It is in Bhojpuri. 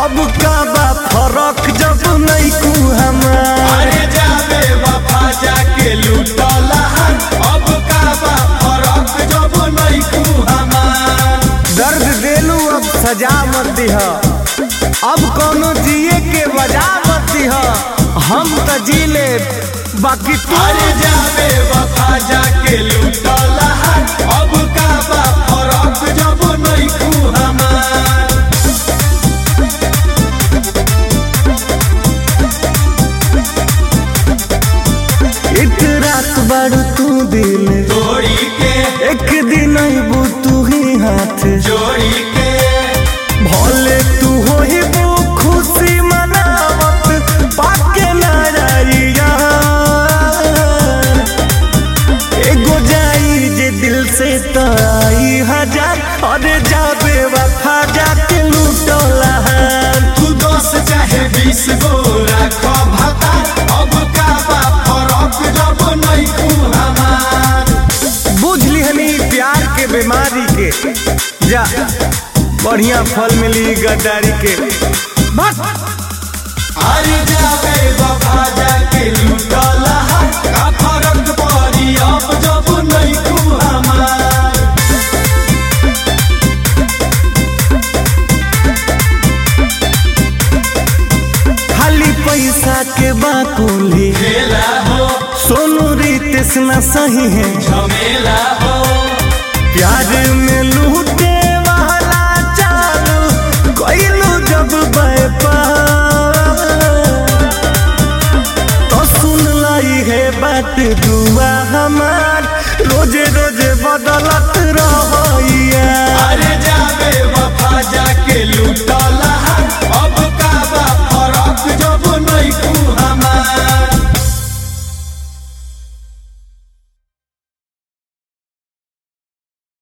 अब का बा फरक जब नहीं कू हमार अरे जाबे वफा जाके लूटला अब का बा फरक जब नहीं कू हमार दर्द देलू अब सजा मत दिह अब कोनो जिए के वजह मत दिह हम त जी ले बाकी तू अरे जाबे वफा जाके लूटला अब का बा फरक जब नहीं कू हमार एक रात बारू तू दिल तोड़ी के एक दिन अबू तू ही हाथ जोड़ी के भले तू हो ही वो खुशी मनावत पाके नारिया एगो जाई जे दिल से तो आई हजार अरे जाबे वफा जाके लूटला तू दस चाहे बीस गो राखो भाता अब का बा फरक जब नहीं कू हमार बुझ लिहनी प्यार के बीमारी के जा बढ़िया फल मिली गद्दारी के बस अरे जाबे बाबा जाके लूटला का फरक पड़ी अब जब नहीं कू हमार खाली पैसा के बाकुली खेला हो सोनू रितेश न सही है झमेला हो प्यार में लूटे वाला चालू कोइलू जब व्यापार तो सुन लाई है बात दुआ हमार रोजे रोजे बदलत रहिया अरे जाबे वफा जाके लूटला